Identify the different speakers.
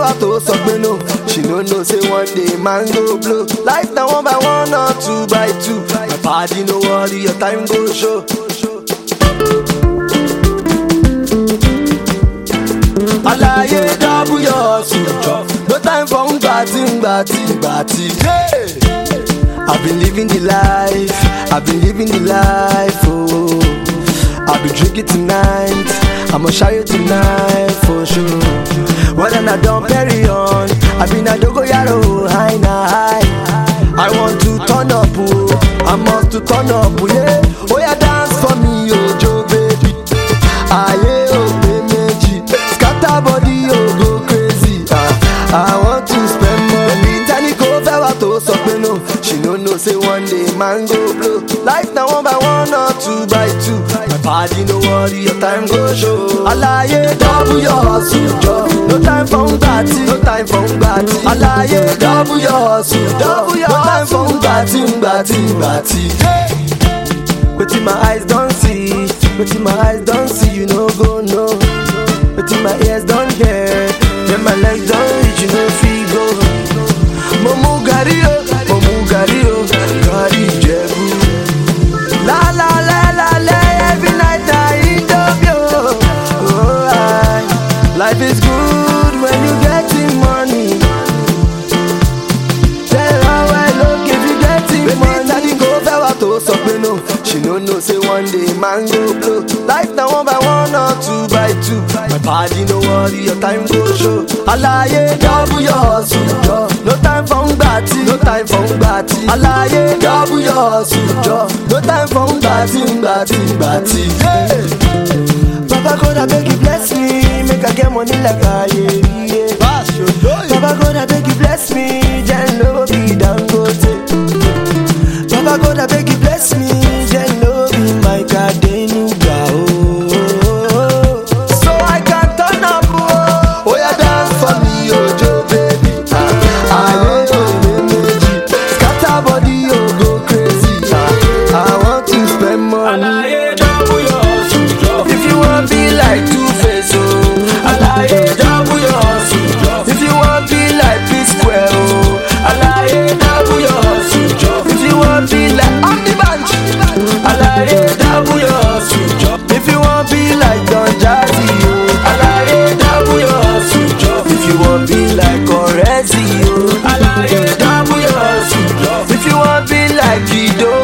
Speaker 1: wà tó sọ pé no she no know say one day man go blow life na one by one or two by two my padi no worry your time go show. alaye double your suture no time for ngbati ngbati ngbati. Yeah. I've been living the life, I've been living the life, oh. I'll be drinking tonight, I'ma show you tonight for sure. When I done carry on, I've been a dogo yaro, high na high. I want to turn up, oh, I must to turn up, oh, yeah. Oh yeah, dance for me, oh Joe baby. Aye, oh baby, scatter body, oh go crazy. Ah, I want to spend money. Tani ko fẹ́ wá tó sọ pé no. She no know say one day man go blow. Life na one by one or two by two. My body no worry, your time go show. Alaye double your hustle jọ. No time for ngbati, no time for ngbati. Alaye double your hustle double your No time for ngbati, ngbati, ngbati. Wetin my eyes don see, wetin my eyes don see, you no go know. Wetin my ears don hear, then my legs don reach, you no fit go. Mo mu gàrí o, mo mu gàrí o, gàrí Ìjẹ̀bú. La la la la la, every night I Indomie o. Oh, I, life is good when you getting money. Tell her well, look if you getting money. Tani kò fẹ́ wá tó sọ pé no. She no know say one day man go blow. Life na one by one or two by two. My body no worry, your time go show. Alaye double your hustle jọ. No time for ngbati, no time for ngbati. Alaye double your hustle jọ. No time for ngbati, ngbati, ngbati. Yeah. Baba God abeg you bless me, make I get money like Ayeri. Baba God abeg you bless me, then no be Dangote. Baba God abeg you bless me, then no be my Adenuga. Oh, so I can turn up. Oh, oh yeah, dance for me, Ojo baby. Ah, aye, oh, meji. Scatter body, oh, go crazy. Ah, I want to spend money.
Speaker 2: Alaye double your hustle job.
Speaker 1: If you want be like Two Face, oh,
Speaker 2: Alaye double your hustle job.
Speaker 1: If you want be like P Square, oh,
Speaker 2: Alaye double your hustle job.
Speaker 1: If you want be like I'm the bunch,
Speaker 2: Alaye double your hustle job.
Speaker 1: If you want be like Don Jazzy, oh,
Speaker 2: Alaye double your hustle job.
Speaker 1: If you want be like Orezi, oh,
Speaker 2: Alaye double your hustle job.
Speaker 1: If you want be like Kido,